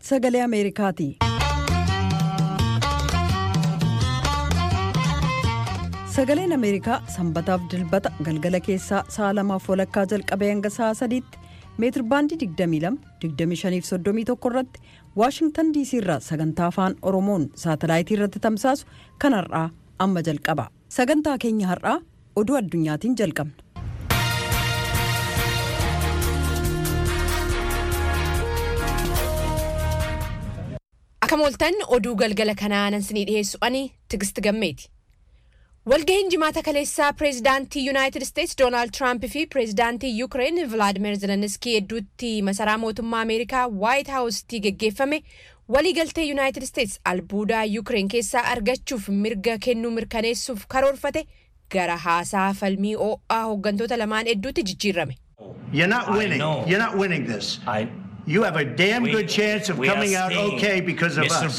sagalee ameerikaati. sagaleen ameerikaa sanbataaf dilbata galgala keessaa sa'a lamaaf walakkaa jalqabee hanga sa'a sadiitti meetir baandii 22 25 irratti waashingtan diisii irraa sagantaa afaan oromoon saatalaayitii irratti tamsaasu kan har'aa amma jalqaba sagantaa keenya har'aa oduu addunyaatiin jalqabna. Akka mooltan oduu galgala kanaa nan sinii dhiyeessu ani Tigist Gammeeti. Walgahiin jimaata kaleessaa pireezidaantii Yuunaayitid Isteetsi Doonaald Tiraamp fi pireezidaantii Yuukireen Vilaadimeer Zeleniskii hedduutti masaraa mootummaa Ameerikaa Waayit Haawustii geggeeffame waliigaltee Yuunaayitid Isteetsi albuudaa Yuukireen keessaa argachuuf mirga kennuu mirkaneessuuf karoorfate gara haasaa falmii oo'aa hooggantoota lamaan hedduutti jijjiirame. You're not winning. You're not winning this. You have a damn good chance of coming out okay because of us.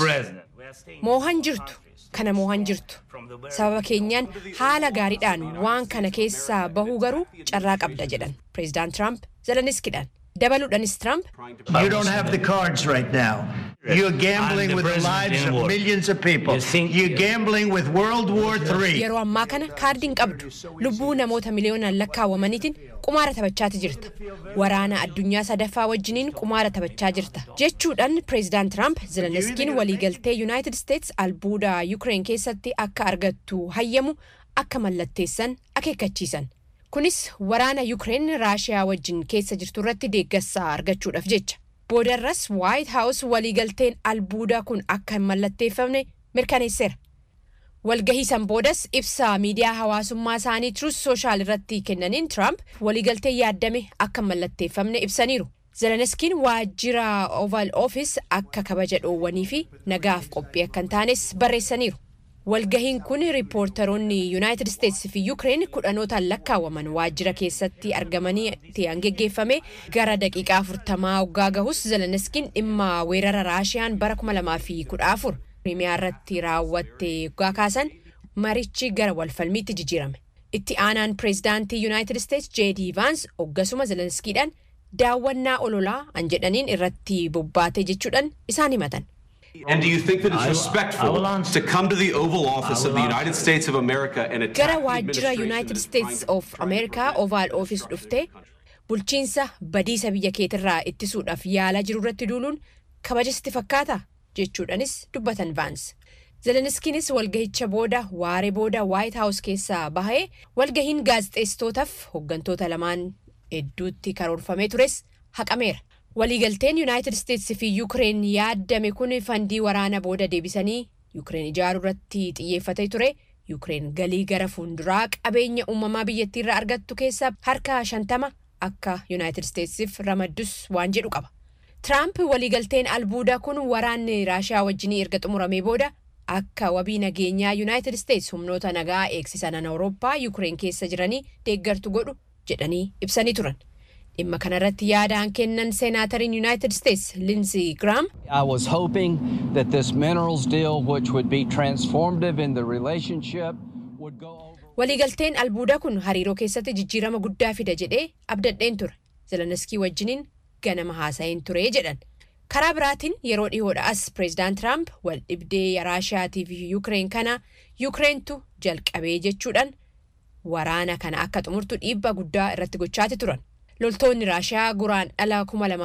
Moohan jirtu. Kana moohan jirtu. Sababa keenyaan haala gaariidhaan waan kana keessaa bahuu garuu carraa qabda jedhan pireezidaant Tiraamp Zeleniskiidhaan. Dabaluudhaanis Tiraamp You don't have the cards right now. You're gambling with the lives of millions of people. You're gambling with World War III. yeroo ammaa kana kaardii hin qabdu lubbuu namoota miliyoonaan lakkaawwamaniitiin qumaara taphachaati jirta waraana addunyaa sadaffaa wajjiniin qumaara taphachaa jirta jechuudhaan pireezidaant tiraamp zeleniskiin waliigaltee yuunaayitid isteetsi albuuda yuukireen keessatti akka argattu hayyamu akka mallatteessan akeekkachiisan kunis waraana yuukireen raashiyaa wajjin keessa jirtu irratti deeggarsa argachuudhaaf jecha boodarras waayit haawus waliigalteen albuudaa kun akka hin mallatteeffamne mirkaneesseera. walgahii san boodas ibsa miidiyaa hawaasummaa isaanii Truth Social irratti kennaniin Trump waliigaltee yaaddame akka hin mallatteeffamne ibsaniiru. Zeleniskiin waajjira Oval Office akka kabaja dhoowwanii fi nagaaf qophii akka hin taanes barreessaniiru. Walgahiin kun riippoortaroonni Yuunaayitid Isteetsi fi Yuukireen kudhanootaan lakkaawwaman waajjira keessatti argamanii ta'an geggeeffame gara daqiiqaa afurtamaa waggaa gahus Zeleniskiin dhimma weerara Raashiyaan bara 2014 Kiriimiyaa irratti raawwatte waggaa kaasan marichi gara walfalmiitti jijjiirame. Itti aanaan pireezidaantii Yuunaayitid Isteetsi Jeedii Vaans hoggasuma Zeleniskiidhaan daawwannaa ololaa an jedhaniin irratti bobbaate jechuudhaan isaan himatan. And do you think that it's respectful to come to the Oval Office of the United States of America and attack Gara the waajjira United States of America Oval Office dhuftee bulchiinsa badiisa biyya keetirraa ittisuudhaaf yaalaa jiru irratti duuluun kabajasti fakkaata jechuudhaanis dubbatan Vaans. Zeleniskiinis walgahicha booda waaree booda White House keessaa bahee walgahiin gaazexeessitootaaf hooggantoota lamaan hedduutti karoorfamee tures haqameera. Waliigalteen Yuunaayitid Isteetsi fi Yuukireen yaaddame kun fandii waraana booda deebisanii Yuukireen ijaaruu irratti xiyyeeffatee ture. Yuukireen galii gara fuulduraa qabeenya uumamaa biyyattii irraa argattu keessaa harka shantama akka Yuunaayitid Isteetsiif ramaddus waan jedhu qaba. Tiraamp waliigalteen albuudaa kun waraanni Raashiyaa wajjinii erga xumuramee booda akka wabii nageenyaa Yuunaayitid Isteetsi humnoota nagaa eegsisan Awurooppaa Yuukireen keessa jiranii deeggartu godhu jedhanii ibsanii turan. dhimma kanarratti yaadaan kennan seenaatariin yuunaayitid isteetsi linzi giraam I was hoping that this minerals deal, which would be transformative in the relationship, would go over. waliigalteen albuudaa kun hariiroo keessatti jijjiirama guddaa fida jedhee abdadheen ture zeleniskii wajjiniin ganama haasa'een ture jedhan karaa biraatiin yeroo dhihoodha as pireezidaant tiraamp wal dhibdee raashiyaatii fi yuukireen kana yuukireentu jalqabee jechuudhaan waraana kana akka xumurtu dhiibbaa guddaa irratti gochaati turan. loltoonni raashiyaa guraan dhala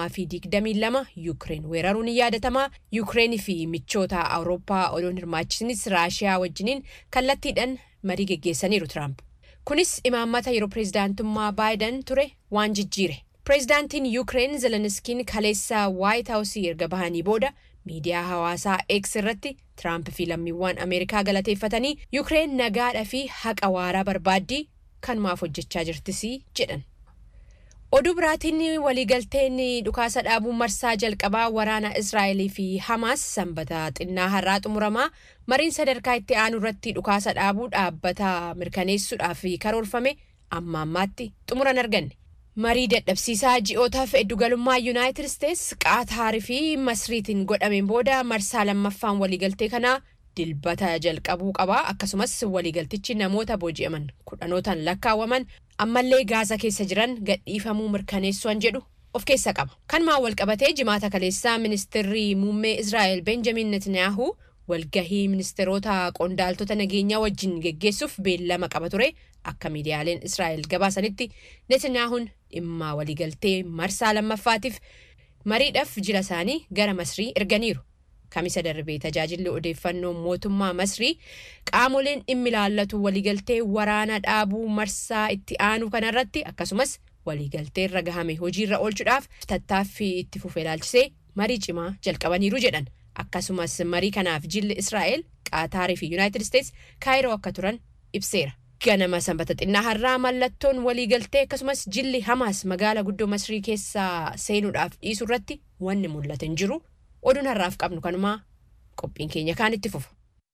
2022 yuukireen weeraruun ni yaadatamaa yuukireenii fi michoota awurooppaa odoon hirmaachisinis raashiyaa wajjiniin kallattiidhaan marii geggeessaniiru tiraamp kunis imaammata yeroo pireezidaantummaa baayidan ture waan jijjiire pireezidaantiin yuukireen zeleniskiin kaleessa waayit haawusii erga bahanii booda miidiyaa hawaasaa eeks irratti tiraamp fi lammiiwwan ameerikaa galateeffatanii yuukireen nagaadha fi haqa waaraa barbaaddii kanumaaf hojjechaa jirtisii jedhan. oduu biraatiin waliigalteen dhukaasa dhaabuu marsaa jalqabaa waraana israa'elii fi hamaas sanbata xinnaa har'aa xumuramaa mariin sadarkaa itti aanu irratti dhukaasa dhaabuu dhaabbata mirkaneessuudhaaf karoorfame amma ammaatti xumuran arganne marii dadhabsiisaa ji'ootaaf eddugalummaa yuunaayitid isteetsi qaataarii fi masriitiin godhameen booda marsaa lammaffaan waliigaltee kanaa dilbata jalqabuu qabaa akkasumas waliigaltichi namoota booji'aman kudhanootaan lakkaawwaman ammallee gaazaa keessa jiran gadhiifamuu mirkaneessuan jedhu of keessa qaba. Kanumaan wal qabatee jimaata kaleessaa ministeerri muummee Israa'el Benjamin Netanyahu walgahii ministeerota qondaaltota nageenyaa wajjin geggeessuuf beellama qaba ture akka miidiyaaleen Israa'el gabaasanitti Netanyahuun dhimma waliigaltee marsaa lammaffaatiif mariidhaaf jila isaanii gara Masrii erganiiru. Kamisa darbee tajaajilli odeeffannoo mootummaa Masrii qaamoleen dhimmi ilaallatu waliigaltee waraana dhaabuu marsaa itti aanu kanarratti akkasumas waliigaltee irra gahame hojiirra oolchuudhaaf tattaaffii itti fufee ilaalchisee marii cimaa jalqabaniiru jedhan. Akkasumas marii kanaaf jilli Israa'el Qaataarii fi Yuunaayitid Isteets kaayiroo akka turan ibseera. Ganama sanbata xinnaa har'aa mallattoon waliigaltee akkasumas jilli Hamaas magaala guddoo Masrii keessaa seenuudhaaf dhiisuu irratti wanni mul'ate hin jiru. Oduun har'aaf qabnu kanumaa qophiin keenya kaan itti fufa.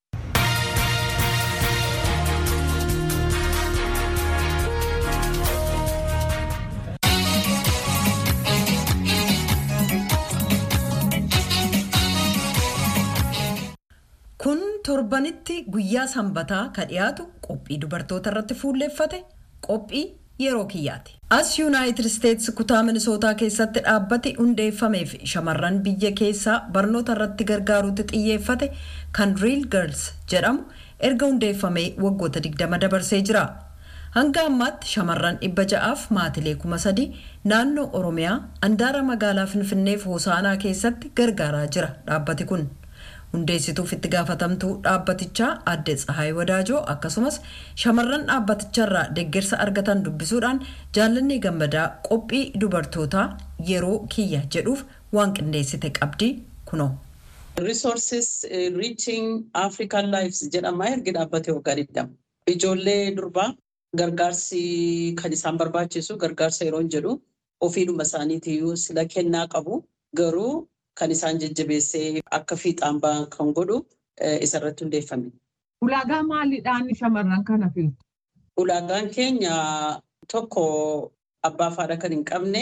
Kun torbanitti guyyaa sanbataa ka dhiyaatu qophii dubartoota irratti fuulleeffate qophii yeroo kiyyaati. As Yuunaayitid Isteetsi kutaa Minisootaa keessatti dhaabbati hundeeffameef shamarran biyya keessaa barnoota irratti gargaaruutti xiyyeeffate kan Real Girls jedhamu erga hundeeffamee waggoota 20 dabarsee jira. Hanga ammaatti shamarran dhibba ja'aaf maatilee kuma sadii naannoo Oromiyaa handaara magaalaa Finfinneef Hosaanaa keessatti gargaaraa jira dhaabbati kun. hundeessituuf itti gaafatamtuu dhaabbatichaa adde Tsahaay Wadaajoo akkasumas shamarran dhaabbaticharraa deeggarsa argatan dubbisuudhaan jaallanni gammadaa qophii dubartootaa yeroo kiyya jedhuuf waan qindeessite qabdi kunoo. Resources Reaching African Lives jedhama ergi dhaabbate waggaa digdama. Ijoollee durbaa gargaarsi kan isaan barbaachisu gargaarsa yeroo hin jedhu ofiidhuma isaaniitiyyuu sila kennaa qabu garuu kan isaan jajjabeessee akka fiixaan ba'an kan godhu isarratti hundeeffame. Ulaagaa maaliidhaan shamarran kana filtu? Ulaagaan keenya tokko abbaa faadha kan hin qabne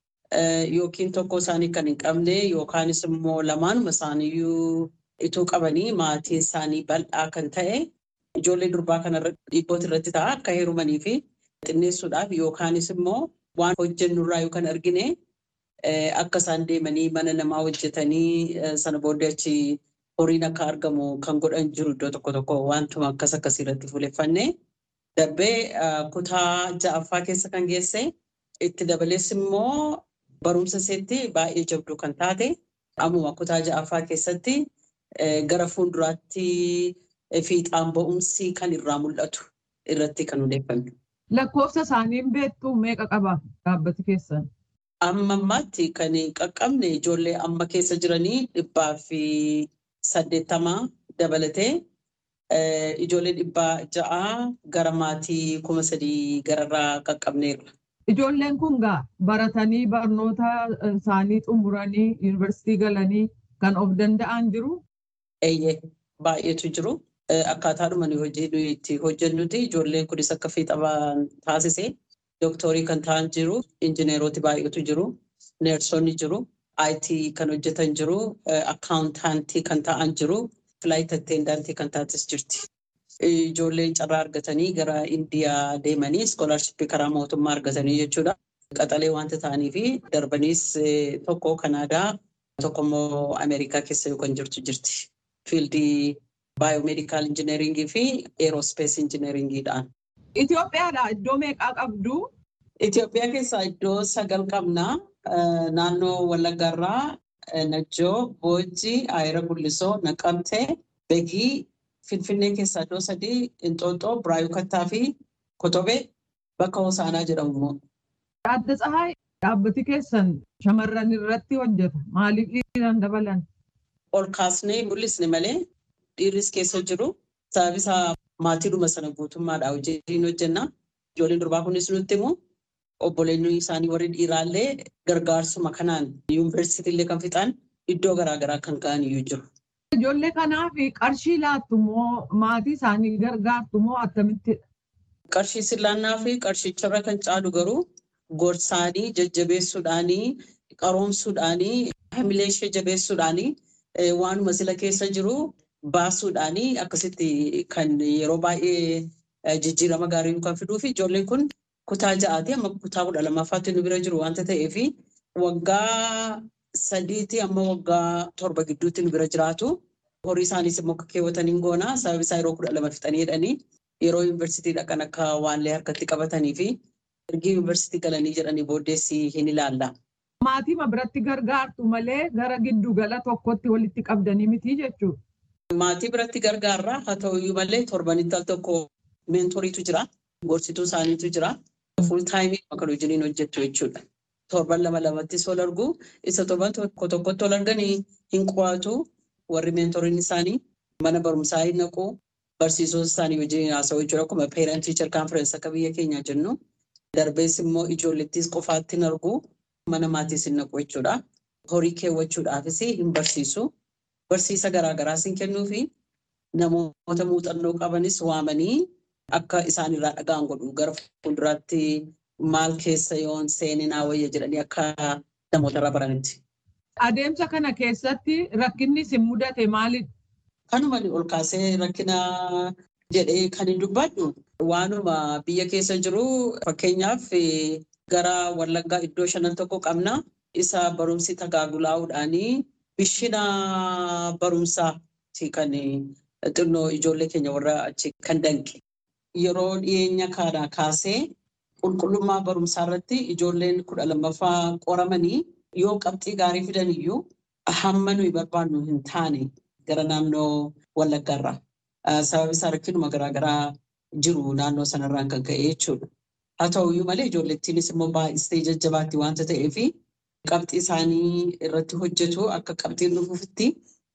yookiin tokko isaanii kan hin qabne yookaanis immoo lamaanuma isaaniiyyuu ituu qabanii maatiin isaanii bal'aa kan ta'e ijoollee durbaa kanarratti dhiibboota irratti ta'a akka heerumanii fi xinneessuudhaaf yookaanis immoo waan hojjennurraa yookaan argine akka isaan deemanii mana namaa hojjetanii sana booddee achi horiin akka argamu kan godhan jiru iddoo tokko tokko wantuma akkas akkasii irratti fuuleffanne darbee kutaa ja'affaa keessa kan geesse itti dabalees immoo barumsa isheetti baay'ee jabduu kan taate ammuma kutaa ja'affaa keessatti gara fuulduraatti fiixaan ba'umsi kan irraa mul'atu irratti kan hundeeffame. Lakkoofsa isaaniin beektu meeqa qaba dhaabbati keessan? Amma ammaatti kan qaqqabne ijoollee amma keessa jiranii dhibbaa fi saddeettamaa dabalatee ijoollee dhibbaa ja'aa gara maatii kuma sadii gararraa qaqqabneerra. Ijoolleen kun gaa baratanii barnoota isaanii xumuranii yuunivarsiitii galanii kan of danda'an jiru? Eeyyee baay'eetu jiru. Akkaataadhuma hojii itti hojjennuti ijoolleen kunis akka fiixaban taasise. Dooktorii kan ta'an jiru, injineeroti baay'eetu jiru, neersonni jiru, IT kan hojjetan jiru, akkaawuntaantii kan ta'an jiru, filaayit attendaantii kan taates jirti. Ijoolleen carraa argatanii gara Indiyaa deemanii iskoolaarshippii karaa mootummaa argatanii jechuudha. Qaxalee wanta ta'anii fi darbaniis tokko Kanaadaa tokko immoo Ameerikaa keessa yookaan jirtu jirti. Fiildii baayoomeedikaal injineeringii fi eerospees injineeringiidhaan. Itoophiyaadha iddoo meeqaa qabdu? Itoophiyaa keessaa iddoo sagal qabna. Naannoo Wallaggarraa, Najjoo, Boojii, Ayira Gullisoo, Naqamtee, Begii, Finfinnee keessaa iddoo sadii, Inxooxxoo, Biraayuu Kattaa fi Kotobee bakka Hosaanaa jedhamu. Adda Tsahaay dhaabbati keessan shamarran irratti hojjeta. Maaliif dhiiran dabalan? Ol kaasnee mul'isne malee dhiirris keessa jiru. Sababni isaa maatiidhuma sana guutummaadha hojiin hojjenna. Ijoolleen durbaa kunis nutti himu. Obboleonni isaanii warri dhiiraallee gargaarsuma kanaan yuunivarsiitiillee kan fixan iddoo garaagaraa kan ga'an iyyuu jiru. Ijoollee kanaaf qarshii laattu moo maatii isaanii gargaartu moo akkamittidha? Qarshii sillaannaa fi qarshicharra kan caalu garuu gorsaanii jajjabeessuudhaanii qaroomsuudhaanii hamilee ishee jabeessuudhaanii waanuma sila keessa jiru baasuudhaanii akkasitti kan yeroo baay'ee jijjiirama gaarii kan fiduu fi ijoolleen kun kutaa ja'aati amma kutaa kudha lammaffaatti nu bira jiru wanta ta'eef waggaa sadiitii amma waggaa torba gidduutti nu bira jiraatu. Horii isaaniis immoo akka keewwataniin goona. Sababni isaa yeroo kudha lama fixanii jedhanii yeroo yuunivarsiitii dhaqan akka waanlee harkatti qabatanii fi ergi yuunivarsiitii galanii jedhanii booddeessi hin ilaalla. Maatii biratti gargaartu malee gara giddugala tokkotti walitti qabdanii miti jechuudha. Maatii biratti gargaarra haa ta'uyyuu malee torbanitti al tokko meentoriitu jira. Gorsituu isaaniitu jira. Fuul taayimii kan hojiin hojjettu jechuudha. Torban lama lamattis ol argu. Isa torban tokko tokkotti ol arganii hin qo'atu. Warri meentoriin isaanii mana barumsaa hin naqu. Barsiisota isaanii wajjin haasa'u jechuudha. Akkuma parent teacher conference akka biyya keenyaa jennu. Darbees immoo ijoollettis qofaatti hin argu. Mana maatiis hin naqu jechuudha. Horii keewwachuudhaafis hin barsiisu. Barsiisa garaagaraas hin kennuu fi namoota muuxannoo qabanis waamanii akka isaan irraa dhaga'an godhu gara fuulduraatti maal keessa yoon seeninaa wayya jedhanii akka namoota irraa baranitti. Adeemsa kana keessatti rakkinni isin mudate maalidha? Kanuma ol kaasee rakkina jedhee kan hin dubbadhu waanuma biyya keessa jiru fakkeenyaaf gara Wallaggaa iddoo shanan tokko qabna. Isa barumsi tagaagulaa'uudhaanii bishina barumsaati kan xinnoo ijoollee keenya warra achi kan danqe. Yeroo dhiyeenya kana kaasee qulqullummaa barumsaa irratti ijoolleen kudha lammaffaa qoramanii yoo qabxii gaarii fidan iyyuu hamma nuyi barbaannu hin taane gara naannoo Wallaggaarraa. Sababni isaa rakkinuma garaagaraa jiru naannoo sanarraan kan ka'e jechuudha. Haa ta'uyyuu malee ijoollettiinis immoo baay'istee jajjabaatti waanta ta'eefi qabxii isaanii irratti hojjetu akka qabxiin dhufuufitti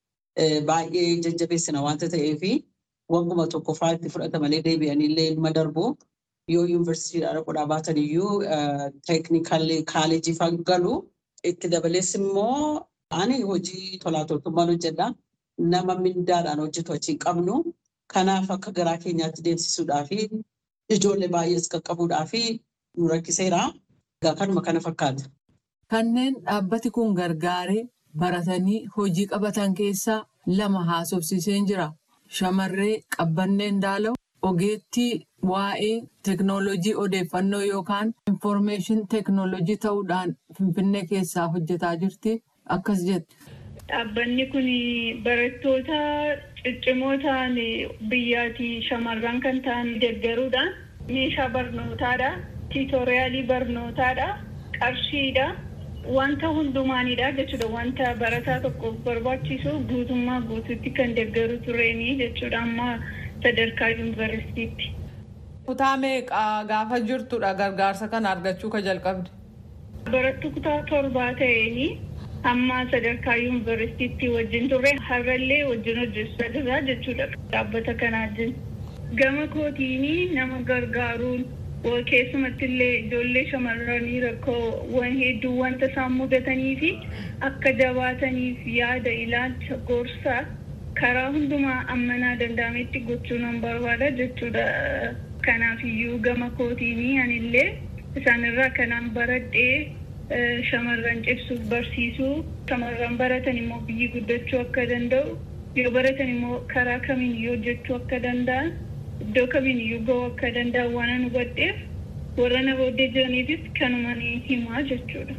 baay'ee jajjabeessina waanta ta'eefi wanguma tokkoffaa itti fudhata malee deebi'anii illee ilma darbu yoo yuunivarsiitiidhaa dhaquudhaa baatan iyyuu teeknikalli kaalejii fa'aa galu itti dabalees immoo ani hojii tolaa toltummaan hojjedha. Nama mindaadhaan hojjetu achi qabnu kanaaf akka garaa keenyaatti deemsisuudhaa fi ijoollee baay'ees qaqqabuudhaa fi nu rakkiseera. Kanuma kana fakkaata. Kanneen dhaabbati kun gargaaree baratanii hojii qabatan keessaa lama haasofsiiseen jira. Shamarree Qabbanneen Daalaw ogeettii waa'ee teknoolojii odeeffannoo yookaan infoormeeshin teknoolojii ta'uudhaan Finfinnee keessaa hojjetaa jirti. Akkas jette. Dhaabbanni kun barattoota ciccimoo ta'an biyyaatii shamarran kan ta'an deeggaruudhaan meeshaa barnootaadha. Tiitoriyaalii barnootaadha. Qarshiidha. Wanta hundumaanidha jechuudha. Wanta barataa tokkoof barbaachisu guutummaa guutuutti kan deeggaru tureenii jechuudha. Amma sadarkaa yuunivarsiitiitti. Kutaa meeqaa gaafa jirtudha gargaarsa kana argachuu ka jalqabde? Barattuu kutaa torbaa ta'eenii amma sadarkaa yuunivarsiitiitti wajjin turre har'allee wajjin hojjechaa jirra jechuudha. Dhaabbata kanaa wajjin. Gama kootiinii nama gargaaruun keessumatti illee ijoollee shamarranii rakkoo hedduu wanta isaan mudatanii fi akka jabaataniif yaada ilaalcha gorsaa karaa hundumaa ammanaa danda'ametti gochuu nan barbaada jechuudha. Kanaaf iyyuu gama kootiinii anillee isaanirraa kanaan baradhee shamarran cimsuuf barsiisuu shamarran baratan immoo biyyi guddachuu akka danda'u yoo baratan immoo karaa kamiin iyyuu hojjechuu akka danda'an iddoo kamiin iyyuu ga'uu akka danda'an waan nu hubadheef warra na booddee jiraniifis kanuma ni himaa jechuudha.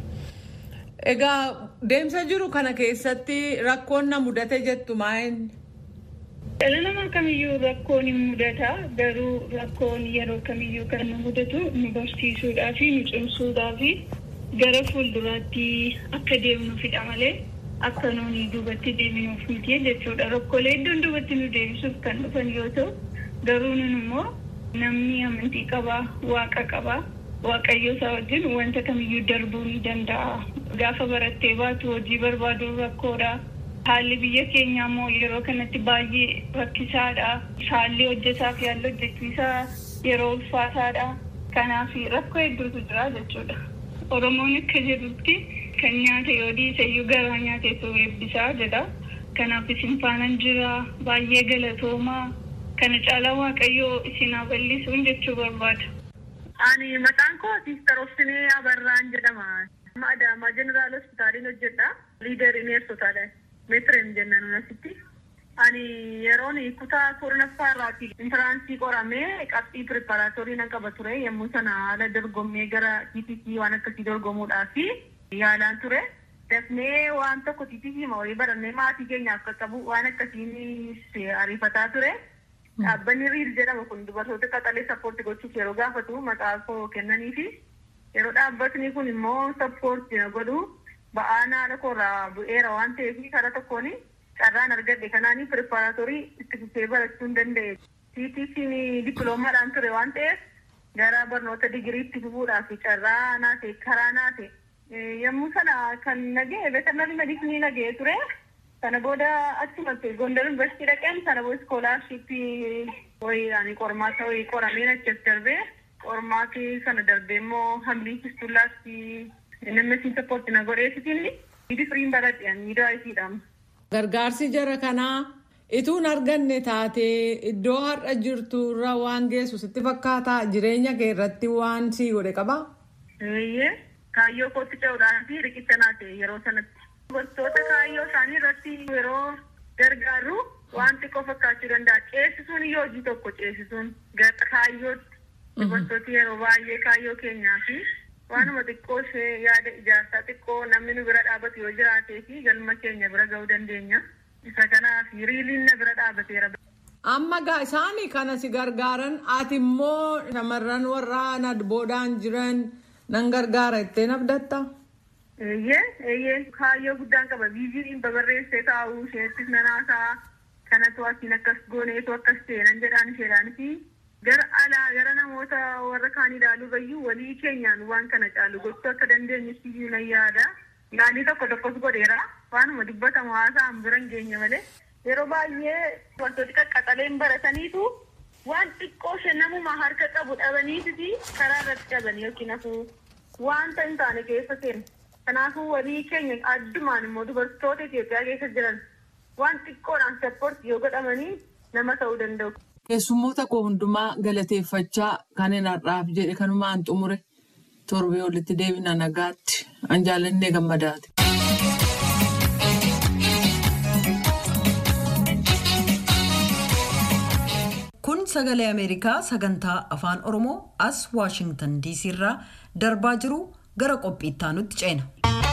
Egaa deemsa jiru kana keessatti rakkoon na mudate jettu maa'inni? Dhala namaa kamiyyuu rakkoon ni mudata garuu rakkoon yeroo kamiyyuu kan nu mudatu nu barsiisuudhaa fi nu cimsuudhaa fi gara fuulduraatti akka deemnuufidha malee akka nuuni duubatti deebinuuf miti jechuudha. Rakkoolee iddoon duubatti nu deebisuuf kan dhufan yoo ta'u garuu nun immoo namni amantii qabaa waaqa qabaa waaqayyo isaa wajjin wanta kamiyyuu darbuu ni danda'a. Gaafa barattee baatu hojii barbaaduun rakkoodha. Haalli biyya keenyaa immoo yeroo kanatti baay'ee rakkisaadha. Haalli hojjetaa fi haalli hojjechiisaa yeroo ulfaataadha. Kanaaf rakkoo hedduutu jira jechuudha. Oromoon akka jedhutti kan nyaate yoo dhiise iyyuu garaa nyaateetu eebbisaa jedha. Kanaaf isin faanan jira baay'ee galatoomaa kana caalaa waaqayyoo isin haa bal'isuun jechuu barbaada. Ani maqaan koo Siistar Obsinee Abarraan jedhama. Adaamaa Jeneraal Hospitaaliin hojjedha. Liidarii neersotaadha. Meetireem jennaan asitti. Ani yeroon kutaa kurnaffaa irraati intiraansii qoramee qabxii pireparaatorii nan qaba ture yommuu sana haala dorgommee gara TTC waan akkasii dorgomuudhaa fi yaalaan ture. Dafnee waan tokko tiitiifima wayii barannee maatii keenya akka qabu waan akkasiin ariifataa ture. Dhaabbanni riil jedhamu kun dubartoota qaxalee sappoortii gochuuf yeroo gaafatu maqaa koo kennanii fi yeroo dhaabbatni kun immoo sappoortii na godhu ba'aan haadha koorraa bu'eera waan ta'eef karaa tokkoon carraan argadhe kanaanii pireparaatorii itti fufee barachuu hin danda'e. TTC'n dippiloomaadhaan ture waan ta'eef gara barnoota digiriitti fufuudhaaf carraa naate karaa naate. Yommuu sana kan nagee veterinarii medicine nagee ture. Sana booda achumatti Gondar Yuunivarsiitii dhaqeen sana booda iskoolaarshippii wayiidhaan qormaata wayii qorameen achas darbee qormaatii sana darbee immoo hamlii fistullaatti NMS sappoortii na godheessitiin miidi firiin baradhe miidaa isiidhaan. Gargaarsi jara kanaa ituun arganne taatee iddoo har'a jirtu irra waan geessu sitti fakkaataa jireenya kee irratti waan sii godhe qabaa? Eeyyee kaayyoo kootti ce'uudhaan fi riqicha naate yeroo sanatti. Dubartoota kaayyoo isaanii irratti yeroo gargaarru waan xiqqoo fakkaachuu danda'a. Ceesisuun yoo hojii tokko ceesisuun gara kaayyootti dubartooti yeroo baay'ee kaayyoo keenyaa fi waanuma xiqqoo ishee yaada ijaarsaa xiqqoo namni nu bira dhaabatu yoo jiraatee fi galma keenya bira ga'uu dandeenya. Isa kanaaf riiliin na bira dhaabateera. Amma gaa isaanii kana si gargaaran ati immoo shamarran warra na boodaan jiran nan gargaara jettee abdatta. Eeyyee eeyyee kaayyoo guddaan qaba viiziniin babarreessee taa'uu isheettis nanaasaa kanatu asiin akkas gooneetu akkas seenan jedhaan isheedhaan fi gara alaa gara namoota warra kaan ilaaluu bayyuu walii keenyaan waan kana caalu gochuu akka dandeenyutti iyyuu nan yaada. Yaalii tokko tokkos godheera waanuma dubbatamu haasa'an bira hin geenye malee yeroo baay'ee wantooti qaqqaxaleen barataniitu waan xiqqoo ishee namuma harka qabu dhabaniiti karaa irratti dhaban yookiin hafuu wanta hin taane keessa seenu. Kanaafuu walii keenya addumaan immoo dubartoota Itoophiyaa keessa jiran waan xiqqoodhaan sappoortii yoo godhamanii nama ta'uu danda'u. Keessummoota koo hundumaa galateeffachaa kan hin har'aaf jedhe kanumaan xumure torbee walitti deebina nagaatti an jaallannee gammadaati. Kun sagalee Ameerikaa sagantaa afaan Oromoo as Waashingtan DC irraa darbaa jiru gara qophiitti aanutti ceena.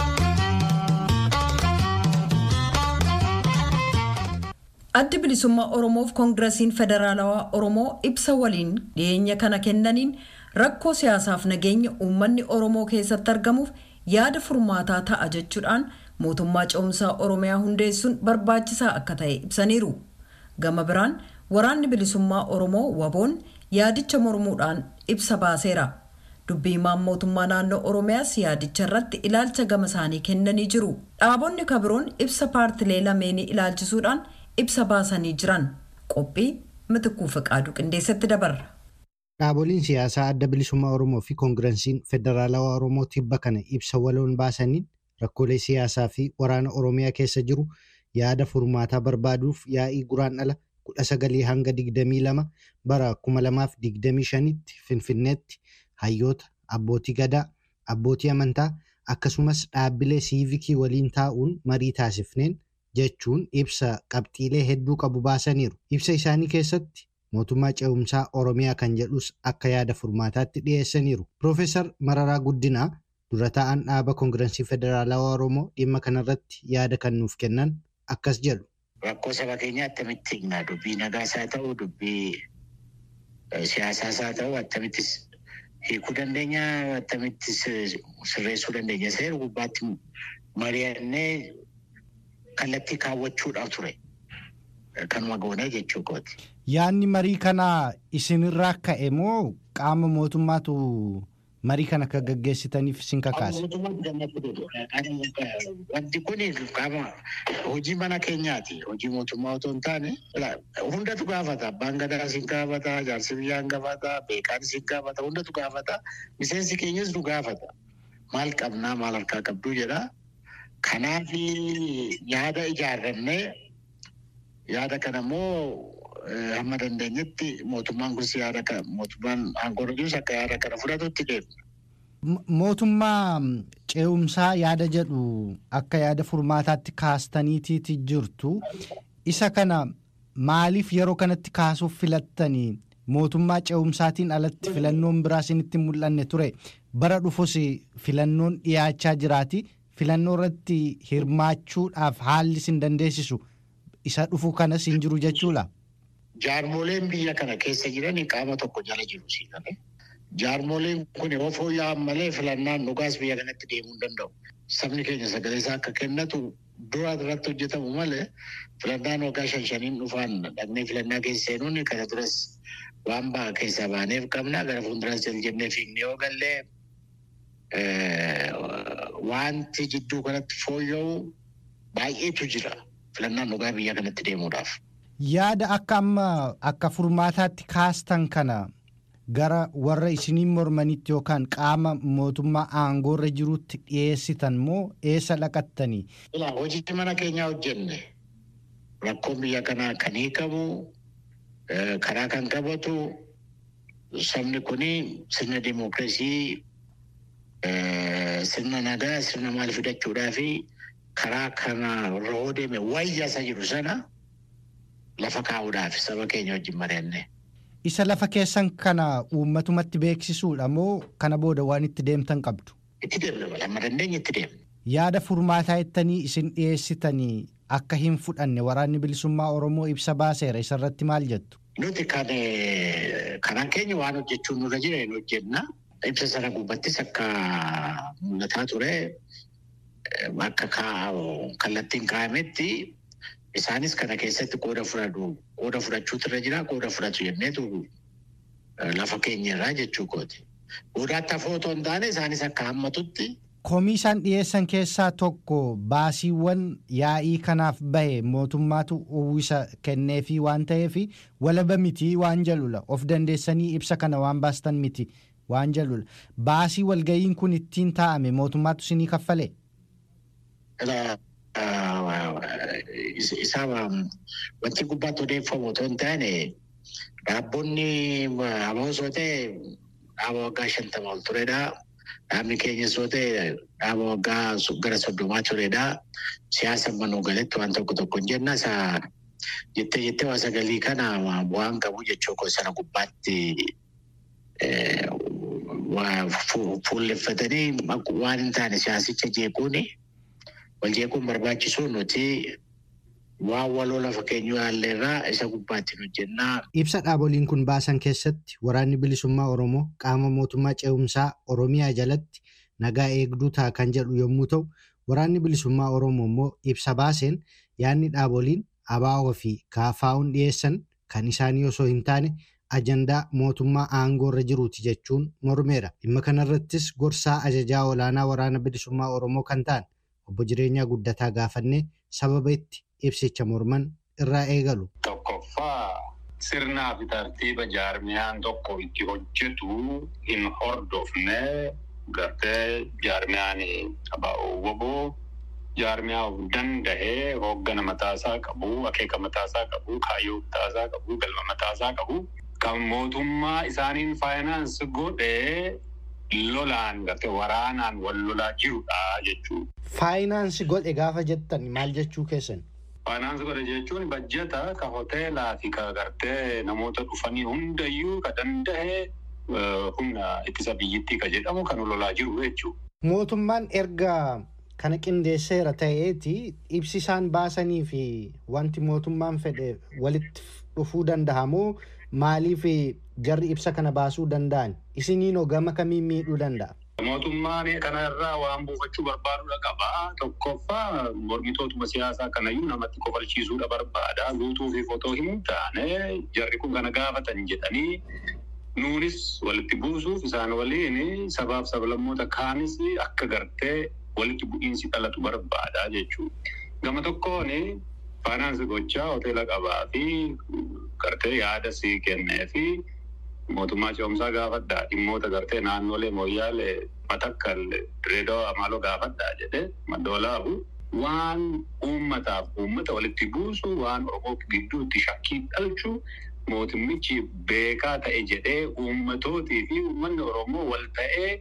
Addi bilisummaa Oromoof Koongirasiin Federaalawaa Oromoo ibsa waliin dhiyeenya kana kennaniin rakkoo siyaasaaf nageenya uummanni Oromoo keessatti argamuuf yaada furmaataa ta'a jechuudhaan mootummaa ce'umsaa Oromiyaa hundeessuun barbaachisaa akka ta'e ibsaniiru. Gama biraan waraanni bilisummaa Oromoo waboon yaadicha mormuudhaan ibsa baaseera. dubbii himaan mootummaa naannoo oromiyaas yaadicha irratti ilaalcha gama isaanii kennanii jiru dhaabonni kabiroon ibsa paartilee lameenii ilaalchisuudhaan ibsa baasanii jiran qophii mitikuu fiqaaduu qindeessatti dabarra. Dhaaboliin siyaasaa adda bilisummaa Oromoo fi koongirasiin federaalawaa Oromoo tibba kana ibsa waloon baasaniin rakkoolee siyaasaa fi waraana Oromiyaa keessa jiru yaada furmaataa barbaaduuf yaa'ii guraandhala kudha sagalii hanga digdamii lama bara kuma lamaaf digdamii shanitti finfinneetti hayyoota abbootii gadaa abbootii amantaa akkasumas dhaabbilee siivikii waliin taa'uun marii taasifneen jechuun ibsa qabxiilee hedduu qabu baasaniiru ibsa isaanii keessatti mootummaa ce'umsaa oromiyaa kan jedhus akka yaada furmaataatti dhiyeessaniiru piroofeesar mararaa guddinaa dura taa'an dhaaba koongirensii federaalawaa oromoo dhimma kanarratti yaada kan nuuf kennan akkas jedhu. Rakkoo saba keenyaa attamitti hignaa dubbii nagaas haa ta'u dubbii siyaasaas haa ta'u attamittis hiikuu dandeenya attamitti sirreessuu dandeenya seera gubbaatti mari'annee kallattii kaawwachuudhaaf ture kanuma goonee jechuu kooti. Yaadni marii kanaa isinirraa ka'e moo qaama mootummaatu marii kana akka gaggeessitaniif isin kakaase? Wanti kun qaama hojii mana keenyaati. Hojii mootummaa otoo hin taane hundatu gaafata. Abbaan gadaa isin gaafata, jaarsi biyyaan gaafata, beekaan isin gaafata, hundatu gaafata. Miseensi keenyas nu gaafata. Maal qabnaa maal harkaa qabduu jedha. Kanaaf yaada ijaarrannee yaada kana immoo hamma dandeenyetti mootummaan kun yaada kana mootummaan aangoo jirus akka yaada kana fudhatutti deemna. Mootummaa ce'umsaa yaada jedhu akka yaada furmaataatti kaastaniitiiti jirtu. Isa kana maaliif yeroo kanatti kaasuuf filattanii mootummaa ce'umsaatiin alatti filannoon biraa isinitti mul'anne ture bara dhufus filannoon dhiyaachaa jiraati filannoo irratti hirmaachuudhaaf haalli isin dandeessisu isa dhufu kanas hin jiru jechuudha. Jaarmoleen biyya kana keessa jiran qaama tokko jala jiru siidhame. Jaarmoleen kun yoo fooyya'an malee filannaan dhugaas biyya kanatti deemuu hin danda'u. Sabni keenya sagalee isaa akka kennatu dura irratti hojjetamu malee filannaan waggaa shan shaniin dhufaan dhaqnee filannaa keessa seenuun kana duras waan ba'a keessaa baaneef qabna gara fuulduras jala jennee fiignee yoo gallee wanti jidduu kanatti fooyya'u baay'eetu jira filannaan dhugaa biyya kanatti deemuudhaaf. Yaada akka amma akka furmaataatti kaastan kana gara warra isiniin mormanitti yookaan qaama mootummaa aangoorra jirutti dhiyeessitan moo eessa dhaqattanii? Hojii mana keenyaa hojjenne rakkoon biyya kanaa kan hiikamu karaa kan qabatu sabni kun sirna dimookiraasii sirna nagaa sirna maal fidachuudhaa fi karaa kana irra deeme wayyaa jiru sana lafa kaa'uudhaaf saba keenya wajjin mari'anne. Isa lafa keessan kana uummatumatti beeksisuudha moo kana booda waan itti deemtan qabdu? Itti deemna amma dandeenye itti deemna. Yaada furmaataa jettanii isin dhiyeessitanii akka hin fudhanne waraanni bilisummaa Oromoo ibsa baaseera isarratti maal jettu? Nuti kan karaan keenya waan hojjechuun nurra jira hin hojjenna. Ibsa sana gubbattis akka mul'ataa ture akka kallattiin kaa'ametti isaanis kana keessatti qooda fudhatu qooda fudhachuutu irra jira qooda fudhatu jenneetu lafa keenya irraa jechuu kooti. Qoodaatti hafoo otoo hin taane isaanis akka hammatutti. Komii isaan dhiyeessan keessaa tokko baasiiwwan yaa'ii kanaaf bahe mootummaatu uwwisa kenneefii waan ta'eef walaba miti waan jalula of dandeessanii ibsa kana waan baastan miti waan jalula baasii walga'iin kun ittiin taa'ame mootummaatu isinii kaffalee. Isaa wanti gubbaatti odeeffamu otoo hin taane dhaabonni amoosoo ta'e dhaaba waggaa shantama ol turedha. Dhaabni keenyas yoo ta'e dhaaba waggaa gara soddomaa turedha. Siyaasa manuu galatti waan tokko tokko hin jenna. Isa jettee jettee waa sagalii kana waan qabu jechuu koo sana gubbaatti fuulleffatanii waan hin taane siyaasicha jeequuni. wal jeequun barbaachisu nuti waan waloo lafa keenyu yaalleerraa isa gubbaatti hojjennaa. Ibsa dhaaboliin kun baasan keessatti waraanni bilisummaa Oromoo qaama mootummaa ce'umsaa Oromiyaa jalatti nagaa eegduu ta'a kan jedhu yommuu ta'u, waraanni bilisummaa Oromoo immoo ibsa baaseen yaadni dhaaboliin ABO fi KFO'n dhiyeessan kan isaanii osoo hin taane ajandaa mootummaa aangoorra jiruuti jechuun mormeera. Dhimma kanarrattis gorsaa ajajaa olaanaa waraana bilisummaa Oromoo kan ta'an obbo Jireenyaa Guddataa gaafannee sababa itti ibsicha morman irraa eegalu. Tokkoffaa sirnaa fi tartiiba jaarmiyaan tokko itti hojjetu hin hordofne gartee jaarmiyaan ABO jaarmiyaa of danda'ee hooggana mataasaa qabu, akeeka mataasaa qabu, kaayyoo mataasaa qabu, galma mataasaa qabu. Kan mootummaa isaaniin faayinaansi godhee lolaan gartee waraanaan wal lolaa jirudha jechuudha. Faayinaansi godhe gaafa jettan maal jechuu keessan? Faayinaansi godhe jechuun bajjata ka hoteelaa fi ka gartee namoota dhufanii hundayyuu ka danda'e humna ittisa biyyittii ka jedhamu kan lolaa jiru jechuudha. Mootummaan erga kana qindeesseera ta'eeti ibsi isaan baasanii fi wanti mootummaan fedhe walitti dhufuu danda'a moo maaliif jarri ibsa kana baasuu danda'an isiniinoo gama kamiin miidhuu danda'a? Mootummaan kana irraa waan buufachuu barbaadudha qaba. Tokkoffaa mormitootuma siyaasaa kanayyuu namatti kofalchiisuudha barbaada. Guutuu fi fotoo himuu taane jarri kun kana gaafatan jedhanii nuunis walitti buusuuf isaan waliin sabaaf sablammoota kaanis akka gartee walitti bu'iinsi dhalatu barbaada jechuudha. Gama tokkoon faayinaansi gochaa hoteela qabaa fi gartee yaada sii kennee fi mootummaa ce'umsaa gaafadhaa dhimmoota gartee naannolee mooyyaalee matakkal direedoo amaaloo gaafadhaa jedhee maddoolaabu waan uummataaf uummata walitti buusu waan oromoo gidduutti shakkii dhalchu mootummichi beekaa ta'e jedhee uummatootii fi uummanni oromoo wal ta'ee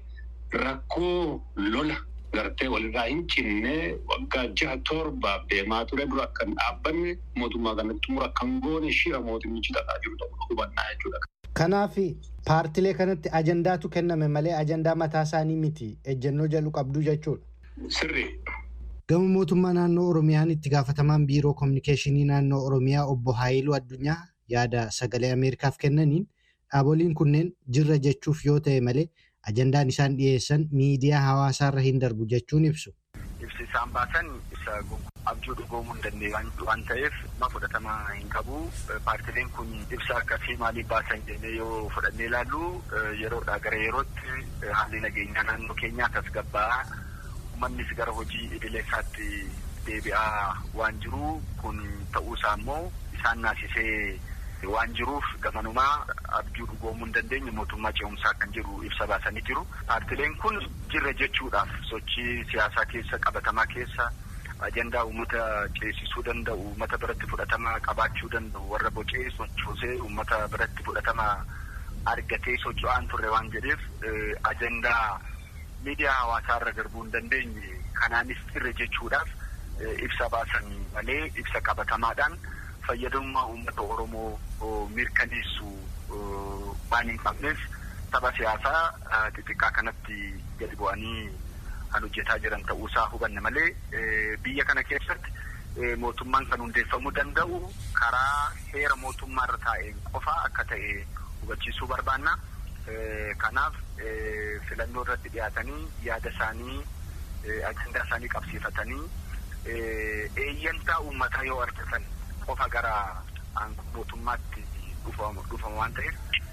rakkoo lola gartee walirraa hin cinne waggaa jaha torbaaf deemaa ture dura akka hin dhaabbanne mootummaa kanatti xumura kan goone shira mootummichi tataa jiru ta'uu hubannaa jechuudha. Kanaaf paartilee kanatti ajandaatu kenname malee ajandaa mataa isaanii miti ejjennoo jalu qabdu jechuudha. Sirri. Gama mootummaa naannoo Oromiyaan itti gaafatamaan biiroo kominikeeshinii naannoo Oromiyaa obbo Haayiluu Addunyaa yaada sagalee Ameerikaaf kennaniin dhaaboliin kunneen jirra jechuuf yoo ta'e malee ajandaan isaan dhiyeessan miidiyaa hawaasaarra hin darbu jechuun ibsu. Ibsi isaan baasan ibsa abjuu dhugoomuu hin dandeenye waan ta'eef ma fudhatama hin qabu. Paartileen kun ibsa akkasii maaliif baasan jennee yoo fudhannee ilaallu yeroodhaa gara yerootti haalli nageenyaa naannoo keenyaa tasgabbaa'aa uummannis gara hojii idilee isaatti deebi'aa waan jiru kun ta'uusaa immoo isaan naasisee waan jiruuf gamanumaa abjuu dhugoomuu hin dandeenye mootummaa ce'umsaa kan jiru ibsa baasanii jiru. Paartileen kun jirra jechuudhaaf sochii siyaasaa keessa qabatamaa keessa ajandaa uummata ceesisuu danda'u uummata biratti fudhatama qabaachuu danda'u warra bocee sochoosee uummata biratti fudhatama argatee socho'aan turre waan jedheef ajandaa miidiyaa hawaasaarra darbuu hin dandeenye kanaanis jirra jechuudhaaf ibsa baasan malee ibsa qabatamaadhaan fayyadamummaa uummata Oromoo mirkaneessu waan hin qabneef tapha siyaasaa xixiqqaa kanatti gadi bu'anii kan hojjetaa jiran ta'uusaa hubanne malee biyya kana keessatti mootummaan kan hundeeffamuu danda'u karaa heera mootummaa irra taa'een qofa akka ta'e hubachiisuu barbaanna. Kanaaf filannoo irratti dhiyaatanii yaada isaanii ajandaa isaanii qabsiifatanii eeyyantaa uummataa yoo argatan qofa gara mootummaatti dhufama waan ta'eef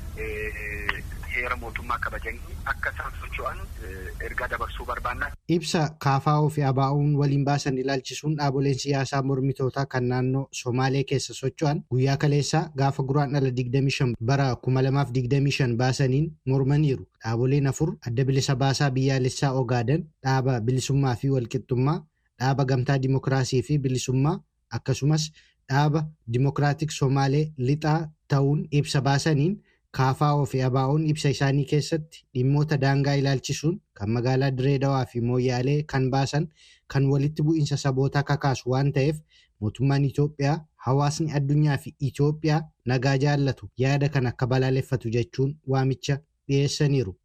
heera mootummaa kabajanii akka isaan socho'an ergaa dabarsuu barbaanna. Ibsa KFO fi ABO'n waliin baasan ilaalchisuun dhaaboleen siyaasaa mormitootaa kan naannoo Somaalee keessa socho'an guyyaa kaleessaa gaafa guraandhala 25 bara 2025 baasaniin mormaniiru. Dhaaboleen afur adda bilisa baasaa biyyaalessaa Ogaaden, dhaaba bilisummaa fi walqixxummaa, dhaaba gamtaa dimokiraasii fi bilisummaa akkasumas dhaaba dimokiraatik Somaalee lixaa ta'uun ibsa baasaniin KFO fi ABO'n ibsa isaanii keessatti dhimmoota daangaa ilaalchisuun kan magaalaa Direedawaa fi Mooyyaalee kan baasan kan walitti bu'iinsa sabootaa kakaasu waan ta'eef mootummaan Itoophiyaa hawaasni addunyaa fi Itoophiyaa nagaa jaallatu yaada kan akka balaaleffatu jechuun waamicha dhiyeessaniiru.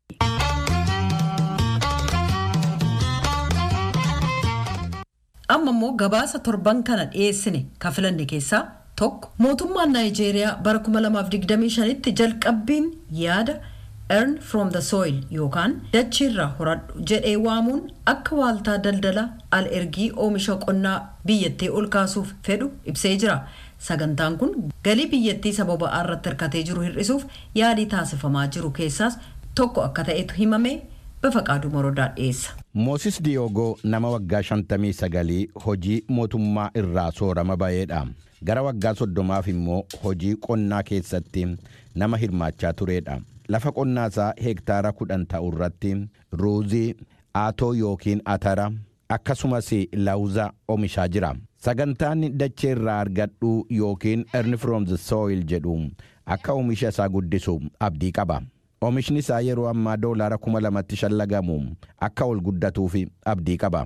amma immoo gabaasa torban kana dhiyeessine kan filanne keessaa tokko mootummaan naayijeeriyaa bara 2025tti jalqabbiin yaada earn from the soil yookaan dachiirraa horadhu jedhee waamuun akka waaltaa daldala al ergii oomisha qonnaa biyyattii ol kaasuuf fedhu ibsee jira sagantaan kun galii biyyattii sababa irratti hirkatee jiru hir'isuuf yaalii taasifamaa jiru keessaas tokko akka ta'etu himame bafaqaaduu morodaa dhiyeessa. Moosis Diyoogoo nama waggaa 59 hojii mootummaa irraa soorama ba'eedha. Gara waggaa soddomaaf immoo hojii qonnaa keessatti nama hirmaachaa turedha. Lafa qonnaasaa heektaara kudhan ta'u irratti ruuzii, aatoo yookiin atara akkasumas laawuza oomishaa jira. Sagantaan dachee irraa argadhu yookiin earn from the soil jedhu akka oomisha isaa guddisu abdii qaba. Oomishni isaa yeroo ammaa doolaara kuma lamatti shallagamu akka ol guddatuuf abdii qaba.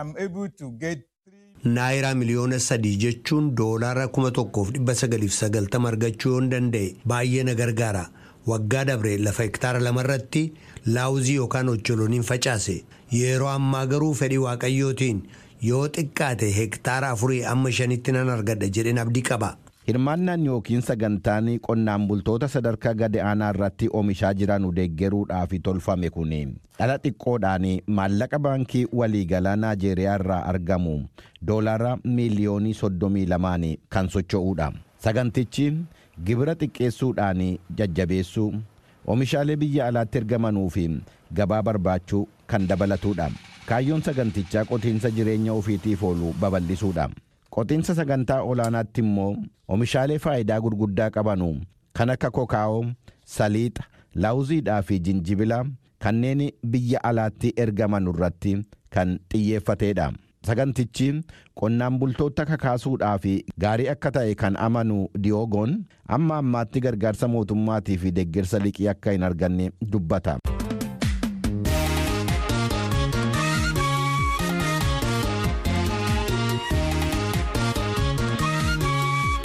Naayiraa miliyoona sadii jechuun doolaara kuma tokkoof dhibba sagaliif sagaltama argachuu yoon danda'e baay'ee na gargaara. Waggaa dabre lafa hektaara lamarratti laawuzii yookaan ocholoniin facaase. Yeroo ammaa garuu fedhii waaqayyootiin yoo xiqqaate hektaara afurii amma shanitti nan argadha jedheen abdii qaba. Hirmaannaan yookiin sagantaan qonnaan bultoota sadarkaa gadi aanaa irratti oomishaa jiran deeggaruudhaaf tolfame kun dhala xiqqoodhaan maallaqa baankii waliigalaa Naajeeriyaa irraa argamu doolaara miiliyoonii soddomii lamaan kan socho'uudha. Sagantichi gibira xiqqeessuudhaan jajjabeessuu oomishaalee biyya alaatti ergamanuu fi gabaa barbaachuu kan dabalatudha. Kaayyoon sagantichaa qotiinsa jireenya ofiitiif oolu babal'isuudha. Qotiinsa sagantaa olaanaatti immoo oomishaalee faayidaa gurguddaa qabanu kan akka kokaa'oo, saliixa, laawuziidhaa fi jinjibila kanneen biyya alaatti ergaman irratti kan xiyyeeffateedha. Sagantichi qonnaan bultoota kakaasuudhaa fi gaarii akka ta'e kan amanu diyoogoon amma ammaatti gargaarsa mootummaatii fi deeggarsa liqii akka hin arganne dubbata.